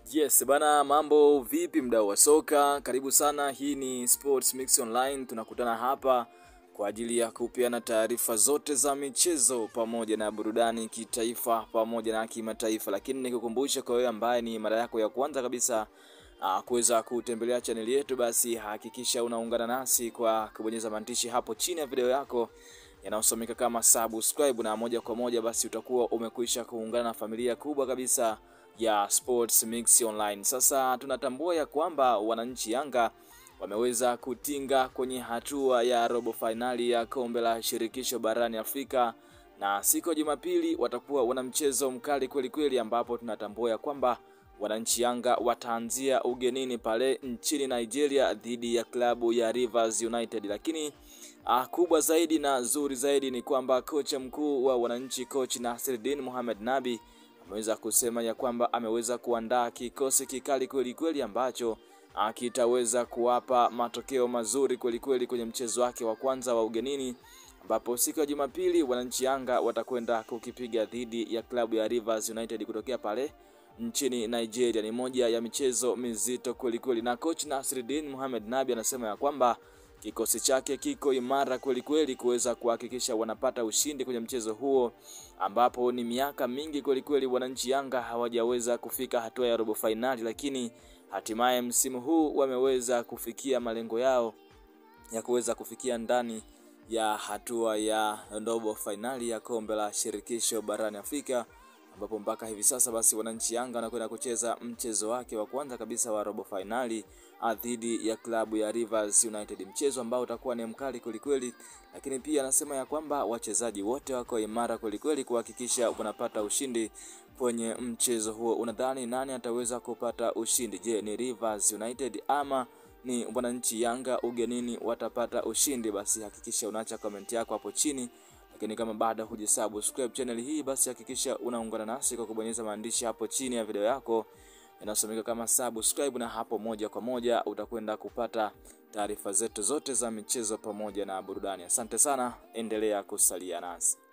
Yes bana, mambo vipi, mdau wa soka? Karibu sana. Hii ni Sports Mix Online, tunakutana hapa kwa ajili ya kupeana taarifa zote za michezo pamoja na burudani kitaifa pamoja na kimataifa, lakini nikukumbusha kwa wewe ambaye ni mara yako ya kwanza kabisa uh, kuweza kutembelea chaneli yetu, basi hakikisha unaungana nasi kwa kubonyeza maandishi hapo chini ya video yako yanayosomeka kama subscribe, na moja kwa moja basi utakuwa umekwisha kuungana na familia kubwa kabisa ya Sports Mix Online. Sasa tunatambua ya kwamba wananchi Yanga wameweza kutinga kwenye hatua ya robo fainali ya kombe la shirikisho barani Afrika, na siku ya Jumapili watakuwa wana mchezo mkali kweli kweli, ambapo tunatambua ya kwamba wananchi Yanga wataanzia ugenini pale nchini Nigeria dhidi ya klabu ya Rivers United, lakini ah, kubwa zaidi na zuri zaidi ni kwamba kocha mkuu wa wananchi coach Nasreddine Mohamed Nabi ameweza kusema ya kwamba ameweza kuandaa kikosi kikali kweli kweli ambacho kitaweza kuwapa matokeo mazuri kweli kweli kwenye mchezo wake wa kwanza wa ugenini, ambapo siku ya Jumapili wananchi Yanga watakwenda kukipiga dhidi ya klabu ya Rivers United kutokea pale nchini Nigeria. Ni moja ya michezo mizito kweli kweli, na coach Nasreddine Mohamed Nabi anasema ya kwamba kikosi chake kiko imara kweli kweli kuweza kuhakikisha wanapata ushindi kwenye mchezo huo, ambapo ni miaka mingi kweli kweli wananchi Yanga hawajaweza kufika hatua ya robo fainali, lakini hatimaye msimu huu wameweza kufikia malengo yao ya kuweza kufikia ndani ya hatua ya robo fainali ya kombe la shirikisho barani Afrika ambapo mpaka hivi sasa basi wananchi Yanga wanakwenda kucheza mchezo wake wa kwanza kabisa wa robo fainali dhidi ya klabu ya Rivers United, mchezo ambao utakuwa ni mkali kwelikweli, lakini pia anasema ya kwamba wachezaji wote wako imara kwelikweli kuhakikisha wanapata ushindi kwenye mchezo huo. Unadhani nani ataweza kupata ushindi? Je, ni Rivers United ama ni wananchi Yanga ugenini watapata ushindi? Basi hakikisha unaacha komenti yako hapo chini lakini kama bado hujasubscribe channel hii basi hakikisha unaungana nasi kwa kubonyeza maandishi hapo chini ya video yako yanasomeka kama subscribe, na hapo moja kwa moja utakwenda kupata taarifa zetu zote za michezo pamoja na burudani. Asante sana, endelea kusalia nasi.